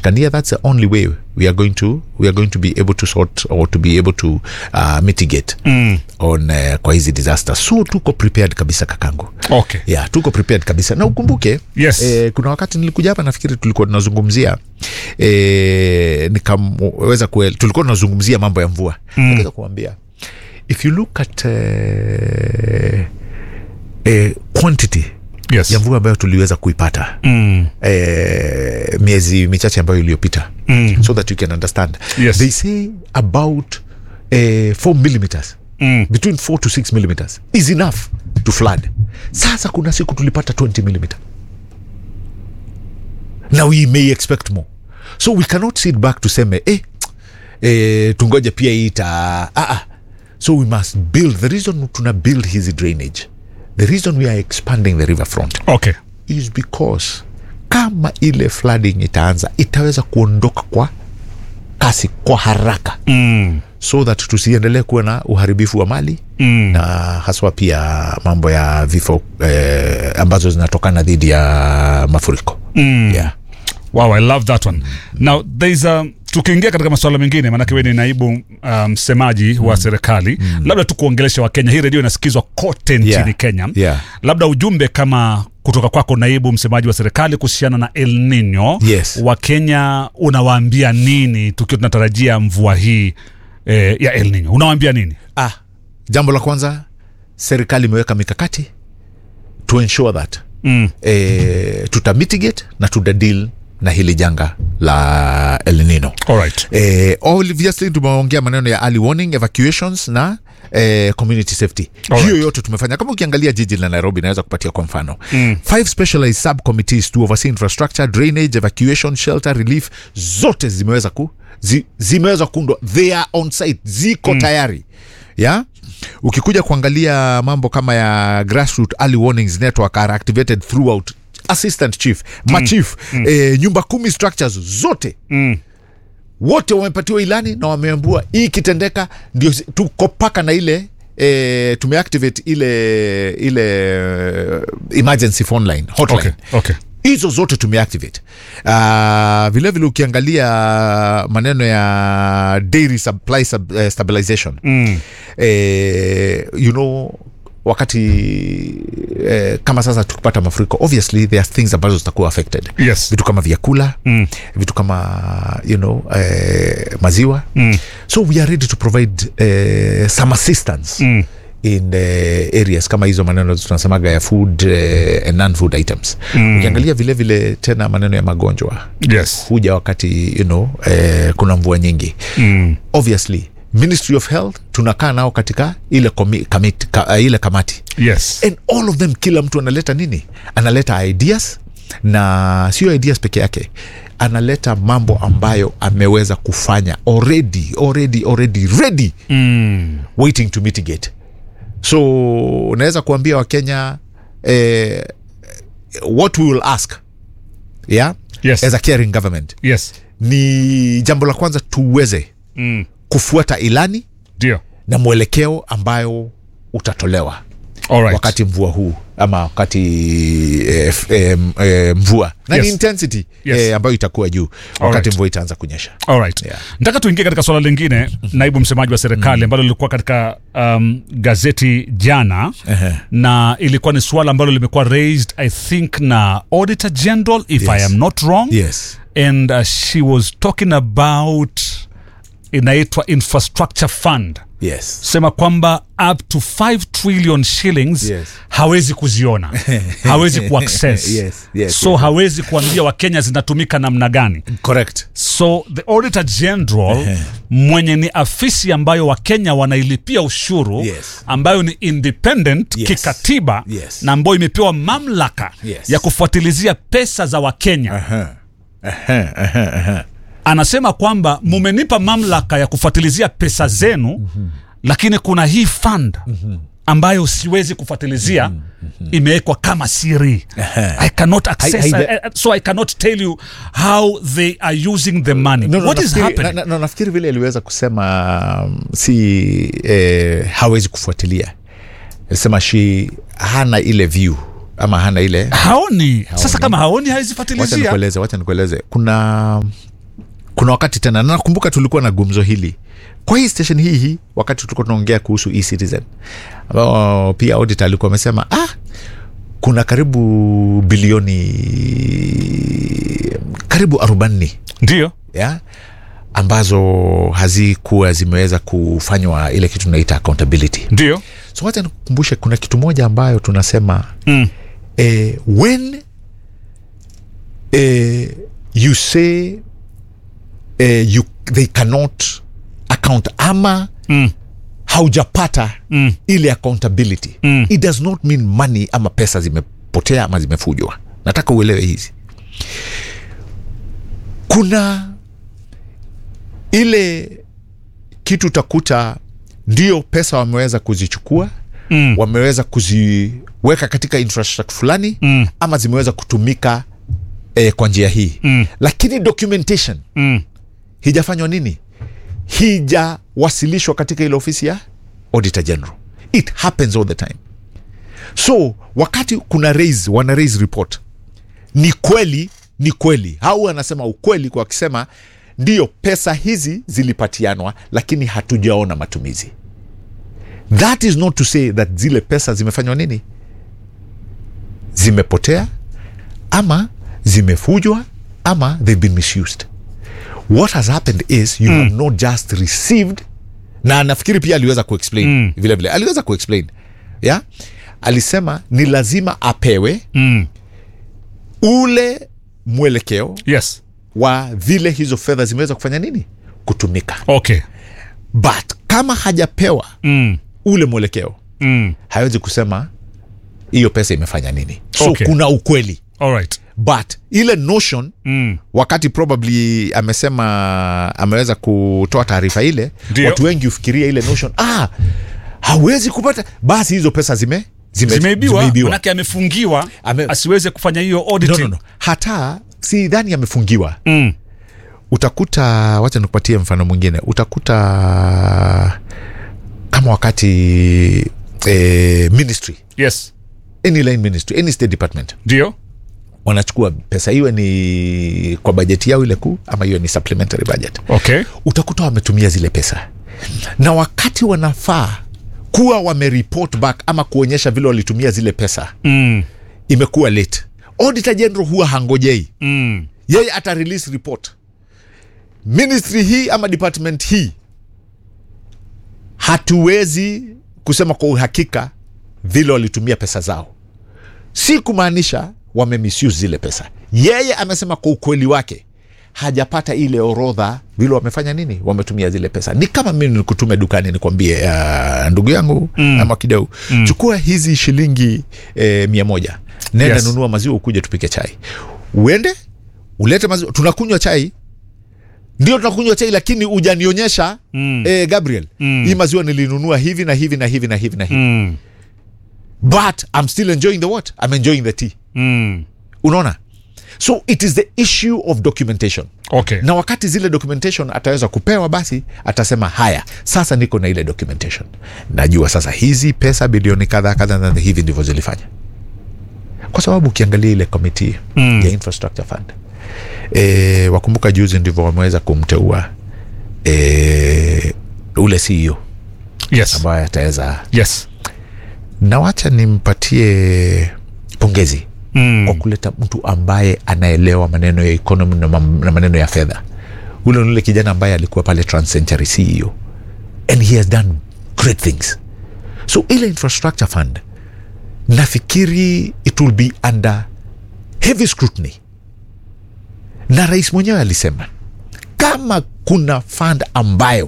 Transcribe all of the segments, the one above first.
inapatikania that's the only way we are going to we are going to be able to sort or to be able to uh, mitigate Mm. on uh, kwa hizi disaster so tuko prepared kabisa kakangu Okay. yeah, tuko prepared kabisa na ukumbuke Yes. eh, kuna wakati nilikuja hapa nafikiri tulikuwa tunazungumzia eh, nikamweza kuel, tulikuwa tunazungumzia mambo ya mvua mm. naweza kuambia if you look at eh, eh, quantity Yes. ya mvua ambayo tuliweza kuipata Mm. eh, miezi michache ambayo iliyopita Mm. so that you can understand Yes. they say about eh, 4 millimeters Mm. between 4 to 6 millimeters is enough to flood sasa kuna siku tulipata 20 millimeter now we may expect more so we cannot sit back tuseme eh, eh, tungoja pia hii ita ah, ah. so we must build the reason tuna build hizi drainage the reason we are expanding the river front Okay. is because kama ile flooding itaanza itaweza kuondoka kwa kasi kwa haraka Mm. so that tusiendelee kuwa na uharibifu wa mali Mm. na haswa pia mambo ya vifo eh, ambazo zinatokana dhidi ya mafuriko Mm. yeah. Wow, I love that one. Now there's a tukiingia katika masuala mengine, maanake wewe ni naibu uh, msemaji um, wa serikali mm. labda tu kuongelesha Wakenya, hii redio inasikizwa kote nchini Yeah. Kenya Yeah. labda ujumbe kama kutoka kwako naibu msemaji wa serikali kuhusiana na El Nino Yes. Wakenya unawaambia nini tukiwa tunatarajia mvua hii eh, ya El Nino, unawaambia nini? ah, jambo la kwanza serikali imeweka mikakati to ensure that Mm. eh, tuta mitigate na tuta deal na hili janga la El Nino Alright. eh, obviously tumeongea maneno ya early warning evacuations na eh, community safety Alright. hiyo yote tumefanya kama ukiangalia jiji la nairobi naweza kupatia kwa mfano mm. five specialized subcommittees to oversee infrastructure drainage evacuation shelter relief zote zimeweza ku zi, zimeweza kuundwa they are on site ziko mm. tayari ya ukikuja kuangalia mambo kama ya grassroot early warnings network are activated throughout assistant chief machief mm. eh, nyumba kumi structures zote Mm. wote wamepatiwa ilani na wameambua hii ikitendeka ndio si- tuko paka na ile E, tumeactivate ile ile eh, emergency phone line hotline Okay. Okay. hizo zote tumeactivate uh, vilevile ukiangalia maneno ya dairy supply sub, uh, stabilization Mm. eh, you know wakati eh, kama sasa tukipata mafuriko obviously there are things ambazo zitakuwa affected Yes. vitu kama vyakula Mm. vitu kama you know eh, maziwa Mm. so we are ready to provide eh, some assistance Mm. in the areas kama hizo maneno tunasemaga ya food eh, and non food items mm. ukiangalia vile vile tena maneno ya magonjwa Yes. huja wakati you know eh, kuna mvua nyingi Mm. obviously ministry of health tunakaa nao katika ile, komi, kamit, ka, uh, ile kamati Yes. and all of them kila mtu analeta nini analeta ideas na sio ideas peke yake analeta mambo ambayo ameweza kufanya already already already ready Mm. waiting to mitigate so unaweza kuambia wakenya eh, what we will ask yeah Yes. as a caring government Yes. ni jambo la kwanza tuweze Mm. kufuata ilani Ndio. na mwelekeo ambayo utatolewa Alright. wakati mvua huu ama wakati eh, f- eh, m- eh, mvua na Yes. ni intensity Yes. eh, ambayo itakuwa juu wakati Alright. mvua itaanza kunyesha Alright. Yeah. Nataka tuingie katika swala lingine, naibu msemaji wa serikali ambalo lilikuwa katika um, gazeti jana Ehe. na ilikuwa ni swala ambalo limekuwa raised I think na Auditor General if Yes. I am not wrong yes and uh, she was talking about inaitwa infrastructure fund yes sema kwamba up to 5 trillion shillings Yes. hawezi kuziona hawezi kuaccess Yes, yes, so yes. hawezi kuambia wakenya zinatumika namna gani correct so the auditor general mwenye ni afisi ambayo wakenya wanailipia ushuru Yes. ambayo ni independent Yes. kikatiba Yes. na ambayo imepewa mamlaka Yes. ya kufuatilizia pesa za wakenya Aha. Aha, aha, aha. anasema kwamba mumenipa mamlaka ya kufuatilizia pesa zenu mm-hmm. lakini kuna hii fund mm-hmm ambayo siwezi kufuatilizia mm-hmm. imewekwa kama siri i cannot access Hai- I, I, so i cannot tell you how they are using the money No, no, what is nafikiri- happening na- na- na- nafikiri vile aliweza kusema um, si eh, hawezi kufuatilia alisema shi hana ile view ama hana ile haoni sasa kama haoni hawezi wacha fuatilizia nikueleze wacha nikueleze kuna kuna wakati tena na nakumbuka tulikuwa na gumzo hili kwa hii station hii hii wakati tulikuwa tunaongea kuhusu e-citizen ambao pia audit alikuwa amesema ah, kuna karibu bilioni karibu arobaini ndio ya ambazo hazikuwa zimeweza kufanywa ile kitu tunaita accountability ndio so wacha nikukumbushe kuna kitu moja ambayo tunasema mm. eh, when eh, you say eh, you, they cannot account ama Mm. haujapata Mm. ile accountability Mm. it does not mean money ama pesa zimepotea ama zimefujwa nataka uelewe hizi kuna ile kitu utakuta ndio pesa wameweza kuzichukua Mm. wameweza kuziweka katika infrastructure fulani Mm. ama zimeweza kutumika eh, kwa njia hii Mm. lakini documentation Mm. hijafanywa nini hijawasilishwa katika ile ofisi ya auditor general it happens all the time so wakati kuna raise wana raise report ni kweli ni kweli au wanasema ukweli kwa wakisema ndiyo pesa hizi zilipatianwa lakini hatujaona matumizi that is not to say that zile pesa zimefanywa nini zimepotea ama zimefujwa ama they've been misused what has happened is you mm. have not just received na nafikiri pia aliweza kuexplain mm. vile vile aliweza kuexplain yeah? alisema ni lazima apewe Mm. ule mwelekeo yes wa vile hizo fedha zimeweza kufanya nini kutumika okay but kama hajapewa mm. ule mwelekeo Mm. hawezi kusema hiyo pesa imefanya nini so Okay. kuna ukweli all right but ile notion mm. wakati probably amesema ameweza kutoa taarifa ile Ndio. watu wengi hufikiria ile notion ah, hawezi kupata basi hizo pesa zime, zime, zimeibiwa manake amefungiwa Ame- asiweze kufanya hiyo no, auditing no, no. hata si dhani amefungiwa Mm. utakuta wacha nikupatie mfano mwingine utakuta kama wakati eh, ministry yes any line ministry any state department ndio wanachukua pesa iwe ni kwa bajeti yao ile kuu ama iwe ni supplementary budget okay utakuta wametumia zile pesa na wakati wanafaa kuwa wamereport back ama kuonyesha vile walitumia zile pesa mm. imekuwa late auditor general huwa hangojei Mm. yeye ata release report ministry hii ama department hii hatuwezi kusema kwa uhakika vile walitumia pesa zao si kumaanisha wamemisuse zile pesa yeye amesema kwa ukweli wake hajapata ile orodha vile wamefanya nini wametumia zile pesa ni kama mimi nikutume dukani nikwambie uh, ndugu yangu mm. ama kideu mm. chukua hizi shilingi eh, mia moja nenda Yes. nunua maziwa ukuje tupike chai uende ulete maziwa tunakunywa chai ndio tunakunywa chai lakini ujanionyesha mm. eh, gabriel mm. hii maziwa nilinunua hivi na hivi na hivi na hivi na hivi Mm. but i'm still enjoying the what i'm enjoying the tea Mm. unaona so it is the issue of documentation okay na wakati zile documentation ataweza kupewa basi atasema haya sasa niko na ile documentation najua sasa hizi pesa bilioni kadha kadha kadha, hivi ndivyo zilifanya kwa sababu ukiangalia ile komiti mm. ya infrastructure fund e, wakumbuka juzi ndivyo wameweza kumteua e, ule ceo yes ambaye ataweza yes na wacha nimpatie pongezi mm. kwa kuleta mtu ambaye anaelewa maneno ya economy na, mam- na maneno ya fedha ule ni ule kijana ambaye alikuwa pale transcentury ceo and he has done great things so ile infrastructure fund nafikiri it will be under heavy scrutiny na rais mwenyewe alisema kama kuna fund ambayo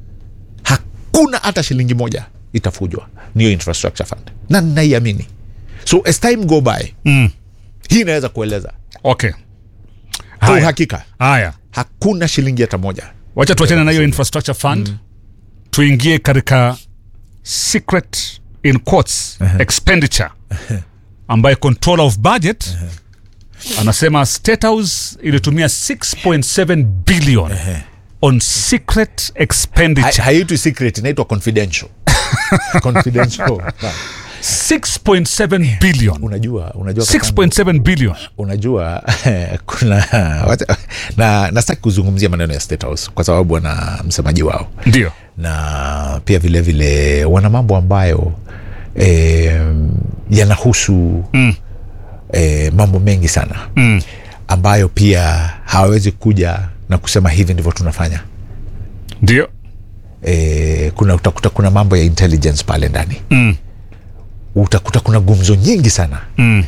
hakuna hata shilingi moja itafujwa niyo infrastructure fund na naiamini so as time go by Mm. hii inaweza kueleza okay kwa haya uhakika haya hakuna shilingi hata moja wacha tuachane na hiyo infrastructure fund mm. tuingie katika secret in quotes expenditure ambaye controller of budget anasema state house ilitumia 6.7 billion on secret Ha- expenditure haiitwi secret inaitwa confidential confidential 6.7 billion unajua unajua kakangu, 6.7 billion unajua kuna wacha- na nastaki kuzungumzia maneno ya State House kwa sababu wana msemaji wao ndio na pia vile vile wana mambo ambayo eh, yanahusu mm. eh, mambo mengi sana Mm. ambayo pia hawawezi kuja na kusema hivi ndivyo tunafanya ndio e, kuna utakuta kuna mambo ya intelligence pale ndani mm. utakuta kuna gumzo nyingi sana Mm.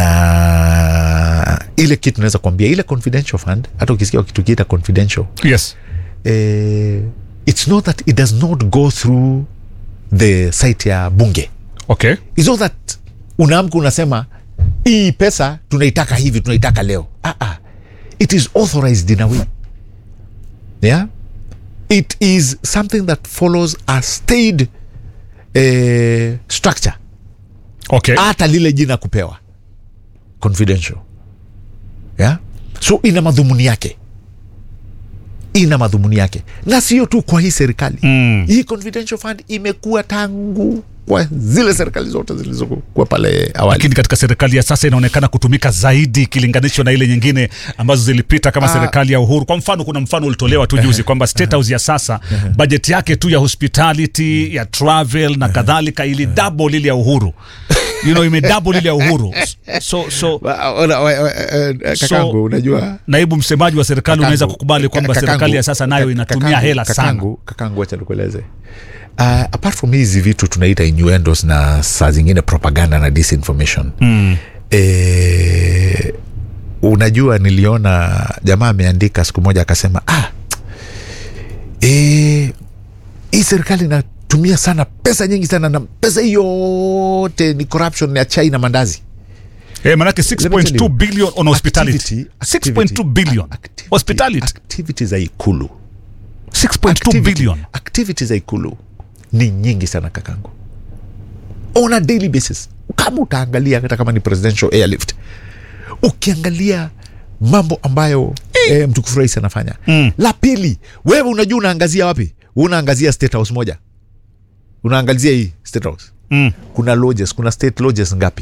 na ile kitu naweza kuambia ile confidential fund hata ukisikia kitu kiita confidential yes eh, it's not that it does not go through the site ya bunge okay it's not that unaamka unasema hii pesa tunaitaka hivi tunaitaka leo ah, ah. it is authorized in a way yeah it is something that follows a stayed eh, structure okay hata lile jina kupewa confidential yeah? so ina madhumuni yake ina madhumuni yake na sio tu kwa hii serikali Mm. hii confidential fund imekuwa tangu kwa zile serikali zote zilizokuwa pale awali lakini katika serikali ya sasa inaonekana kutumika zaidi ikilinganishwa na ile nyingine ambazo zilipita kama Ah. serikali ya uhuru kwa mfano kuna mfano ulitolewa tu juzi kwamba state house ya sasa bajeti yake tu ya hospitality ya travel na kadhalika ili double ile ya uhuru you know ime double ile ya uhuru so so Wa- ona- wa- wa- eh, eh, kakangu So- unajua naibu msemaji wa serikali Kakangu, unaweza kukubali kwamba kakangu, serikali ya sasa nayo kaka- inatumia kakangu, hela sana kakangu, kakangu wacha nikueleze uh, apart from hizi vitu tunaita innuendos na saa zingine propaganda na disinformation mm. e, unajua niliona jamaa ameandika siku moja akasema ah, e, hii serikali inatumia sana pesa nyingi sana na pesa hii yote ni corruption ya chai na mandazi Eh, manake Let me tell 6.2 you, billion on hospitality activity- 6.2 billion activity- hospitality activity za ikulu 6.2 Activity- billion activity za ikulu ni nyingi sana kakangu on a daily basis kama utaangalia hata kama ni presidential airlift ukiangalia mambo ambayo eh, mtukufu rais anafanya Mm. la pili wewe unajua unaangazia wapi unaangazia state house moja unaangazia hii state house mm. kuna lodges kuna state lodges ngapi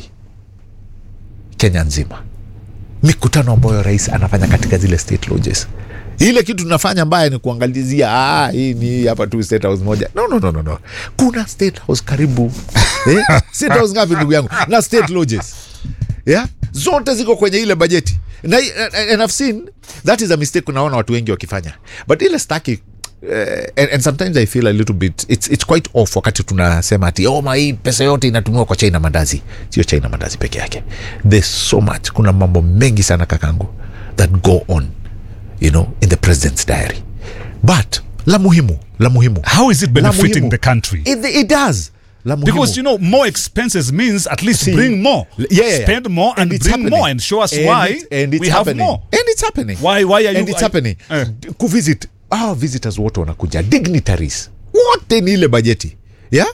kenya nzima mikutano ambayo rais anafanya katika zile state lodges ile kitu tunafanya mbaya ni kuangalizia ah, hii ni hapa tu state house moja no, no, no, no, no. kuna state house karibu eh? state house ngapi ndugu yangu na state lodges yeah? zote ziko kwenye ile bajeti na, and I've seen that is a mistake unaona watu wengi wakifanya but ile staki Uh, and, and sometimes i feel a little bit it's, it's quite off wakati tunasema ati oh, ma hii pesa yote inatumiwa kwa chai na mandazi sio chai na mandazi peke yake there's so much kuna mambo mengi sana kakangu that go on you know in the president's diary but la muhimu la muhimu how is it la benefiting muhimu, the country it, it does la muhimu because you know more expenses means at least See, bring more yeah, yeah, yeah. spend more and, it's bring happening. more and show us And why it- and it's we have happening. more and it's happening Why- why are you- and it's I- happening Eh. kuvisit our visitors wote wanakuja dignitaries wote ni ile bajeti yeah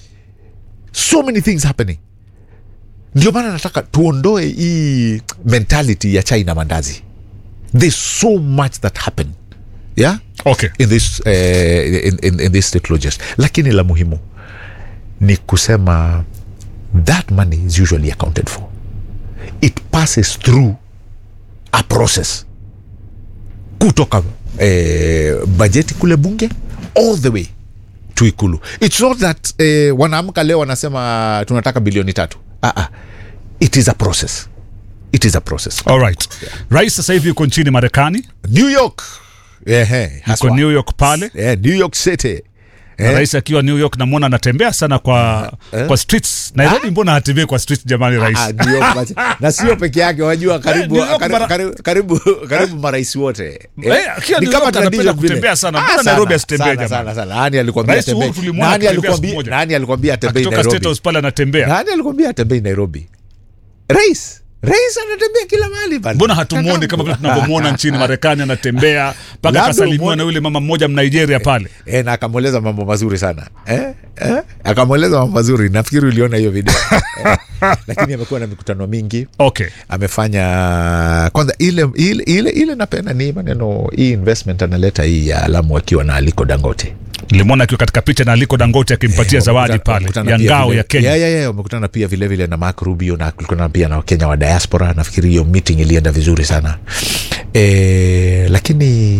so many things happening ndio maana nataka tuondoe hii mentality ya chai na mandazi there's so much that happen yeah okay in this, uh, in, in, in this state lodges lakini la muhimu ni kusema that money is usually accounted for it passes through a process kutoka eh, bajeti kule bunge all the way to ikulu its not that eh, wanaamka leo wanasema tunataka bilioni tatu ah, ah. it is a process it is a process all right rais sasa hivi yuko nchini marekani new york Ehe, yuko haswa. new york pale Eh, new york city na Eh, rais akiwa new york namwona anatembea sana kwa Eh? kwa streets nairobi mbona hatembei kwa streets jamani rais ah, New York basi. na sio peke yake wajua karibu, New York karibu, mara- karibu, karibu, karibu marais wote Eh, akiwa New York anapenda tradition vile. kutembea sana. Ah, Mbona sana, Nairobi asitembee sana, jamani? sana, sana. Nani alikwambia Rais Uhuru atembee? tulimwona Nani akitembea siku alikwambia- moja. nani alikwambia atembei akitoka state nairobi house pale anatembea nani alikwambia atembei nairobi rais rais anatembea kila mahali bana. mbona hatumwoni Kakangu. kama vile tunavyomwona nchini marekani anatembea mpaka Labda akasalimiwa umwone- na yule mama mmoja mnigeria pale Eh, na akamweleza mambo mazuri sana eh? Eh? akamweleza mambo mazuri nafikiri uliona hiyo video eh? lakini amekuwa na mikutano mingi okay amefanya kwanza ile ile ile, ile napenda ni maneno hii investment analeta hii ya alamu akiwa na aliko dangote nilimwona akiwa katika picha na aliko dangote akimpatia zawadi Wamekutana- pale wamekutana ya pia ngao vile- ya kenya Yeah, yeah, yeah, wamekutana pia vilevile vile na Mark Rubio na kulikutana pia na Wakenya wa diaspora. Nafikiri hiyo meeting ilienda vizuri sana e, lakini